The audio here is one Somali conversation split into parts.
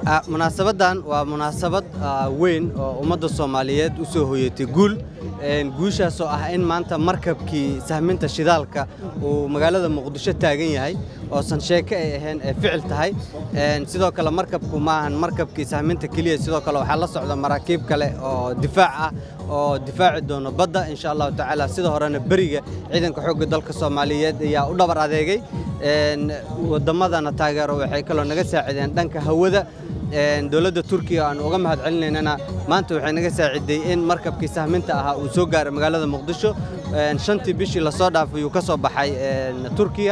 munaasabadan waa munaasabad weyn oo ummadda soomaaliyeed u soo hoyatay guul guushaasoo ah in maanta markabkii sahminta shidaalka uu magaalada muqdisho taagan yahay oosan sheeke ay ahayn ee ficil tahay sidoo kale markabku maahan markabkii sahminta keliya sidoo kale waxaa la socda maraakiib kale oo difaac ah oo difaaci doono badda insha allahu tacaala sida horena beriga ciidanka xoogga dalka soomaaliyeed ayaa u dhabar adeegay waddamadana taageero waxay kaloo naga saacideen dhanka hawada dowladda turkiga aan uga mahad celinaynana maanta waxay naga saaciday in markabkii sahminta ahaa uu soo gaaray magaalada muqdisho shantii bishii lasoo dhaafay uu ka soo baxay turkiya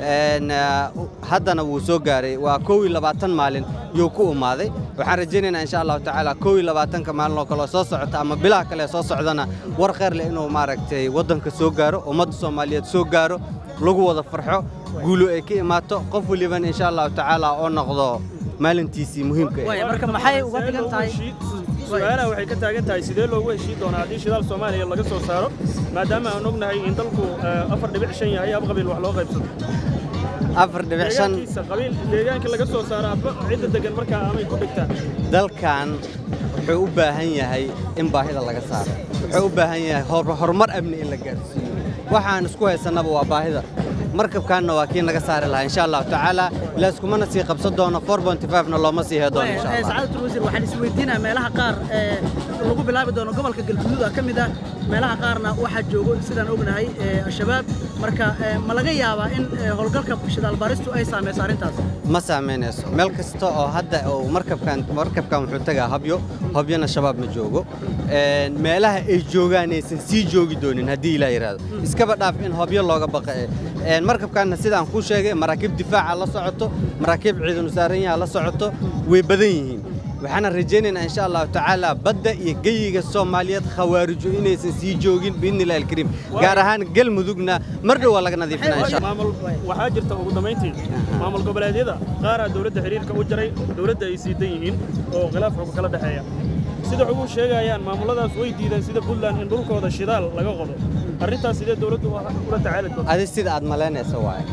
haddana wuu soo gaaray waa kow iyo labaatan maalin yuu ku umaaday waxaan rajaynaynaa insha allahu tacaala kow iyo labaatanka maalin oo kaleo soo socota ama bilaha kale soo socdana war kheyr leh inuu maaragtay waddanka soo gaaro ummadda soomaaliyeed soo gaaro lagu wada farxo guulo ay ka imaato qof walibana insha allahu tacaala oo noqdo maalintiisii muhiimka marka maxay uga dhigan tahay su-aalaha waxay ka taagan tahay sidee loogu heshiin doonaa haddii shidaal soomaaliya laga soo saaro maadaama aan ognahay in dalku afar dhibic shan yahay ab qabiil wax loo qaybsado afar dhibic shan qabiil deegaankii laga soo saaro abba cidda degan markaa amay ku dhigtaan dalkan wuxuu u baahan yahay in baahida laga saaro wuxuu u baahan yahay horumar amni in la gaarsiiyo waxaan isku haysannaba waa baahida markabkaanna waa kii naga saari lahaa insha allahu tacaala laaskumana sii qabsan doono na looma sii hee doono insha allah sacaadatul wasiir waxaan isweydiinaa meelaha qaar ee lagu bilaabi doono gobolka galguduud ka mid ah meelaha qaarna waxaa joogo sidaan ognahay al-shabaab marka ma laga yaabaa in howlgalka shidaal baaristu ay saamayso arrintaas ma saamaynayso meel kasta oo hadda uu markabkan markabkan wuxuu tagaa habyo hobyana shabaab ma joogo meelaha ay joogaanaysan sii joogi doonin haddii ilaa yidhaahdo iskaba dhaaf in hobyo looga baqa markabkaanna sidaan kuu sheegay maraakiib difaaca la socoto maraakiib ciidanu saaran yaha la socoto way badan yihiin waxaana rajaynaynaa insha allahu tacaala badda iyo geyiga soomaaliyeed khawaarijo inaysan sii joogin biidni illahi alkariim gaar ahaan galmudugna mar dhow waa laga nadiifinaa insha maamul waxaa jirta ugu dambayntii maamul goboleedyada qaaraa dowladda xiriirka u jaray dowladda ay siidan yihiin oo khilaaf xog kala dhexeeya sida ugu sheegayaan maamulladaas way diideen sida puntland in dhulkooda shidaal laga qodo arrintaas sidee dowladdu ula tacaali doonta adi sida aad malaynaysa waaye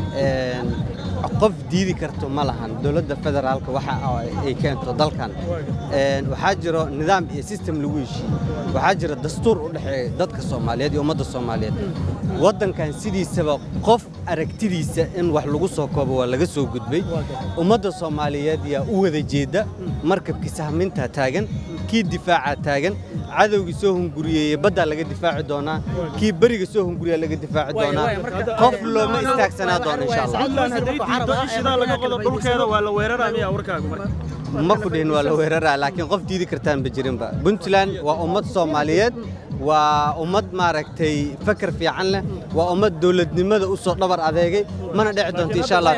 qof diidi karto ma lahan dowladda federaalka waxa ay keento dalkan waxaa jiro nidaam iyo sistem lagu heshiiyey waxaa jira dastuur u dhexeeya dadka soomaaliyeed iyo ummadda soomaaliyeed waddankan sidiisaba qof aragtidiisa in wax lagu soo koobo waa laga soo gudbay ummadda soomaaliyeed yaa u wada jeedda markabkii sahmintaa taagan kii difaaca taagan cadowgii soo hunguriyeeye baddaa laga difaaci doonaa kii beriga soo hunguriyaa laga difaaci doonaa qof looma istaagsanaa doono insha allah puntland hadday diiddo in shidaal laga qodo dhulkeeda waa la weeraraa miyaa warkaagu marka ma ku dhihin waa la weeraraa laakiin qof diidi kartaan ba jirinba puntland waa ummad soomaaliyeed waa ummad maaragtay fakar fiican leh waa ummad dowladnimada u soo dhabar adeegay mana dhici doonto insha allahu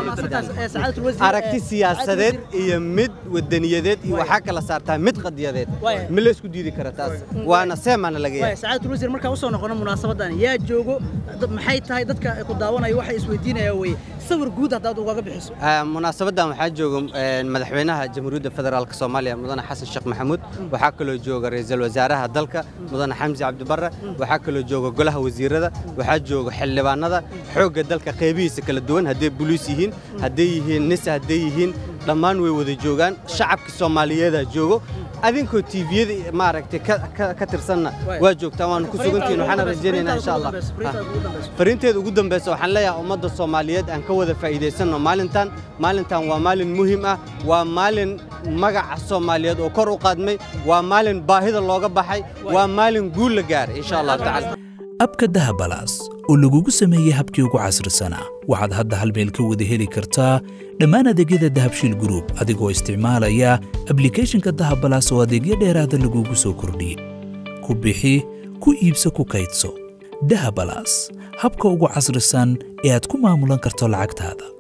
tacaala aragti siyaasadeed iyo mid wadaniyadeed iyo waxaa kala saartaa mid qadiyadeed ma la isku diidi kara taas waana seemaana laga yahay sacaadatul wasiir markaa usoo noqono munaasabadan yaa joogo maxay tahay dadka ku daawanaya waxay isweydiinayaan weye sawir guud haddaad ugaga bixiso munaasabadan waxaa jooga madaxweynaha jamhuuriyadda federaalk soomaaliya mudane xasan sheekh maxamuud waxaa kaloo jooga ra'iisul wasaaraha dalka mudane xamsi cabdibarre waxaa kaloo jooga golaha wasiirada waxaa jooga xildhibaanada xoogga dalka qaybihiisa kala duwan hadday boliis yihiin hadday yihiin nisa hadday yihiin dhammaan way wada joogaan shacabka soomaaliyeedaa joogo adinkoo tiiviyada maaragtay ka tirsanna waa joogtaan waanu ku sugantihin waxaana rajaynaynaa insha allah fariinteeda ugu dambaysa waxaan leeyahay ummadda soomaaliyeed aan ka wada faa'iidaysanno maalintan maalintan waa maalin muhiim ah waa maalin magaca soomaaliyeed oo kor u qaadmay waa maalin baahida looga baxay waa maalin guul la gaaray insha allahu tacala abka dahabalaas oo lagugu sameeyey habkii ugu casrisanaa waxaad hadda hal meel ka wada heli kartaa dhammaan adeegyada dahabshiil gruub adigoo isticmaalaya ablikhethonka dahabalaas oo adeegyo dheeraada lagugu soo kordhiyey ku bixi ku iibso ku kaydso dahabalaas habka ugu casrisan ee aad ku maamulan karto lacagtaada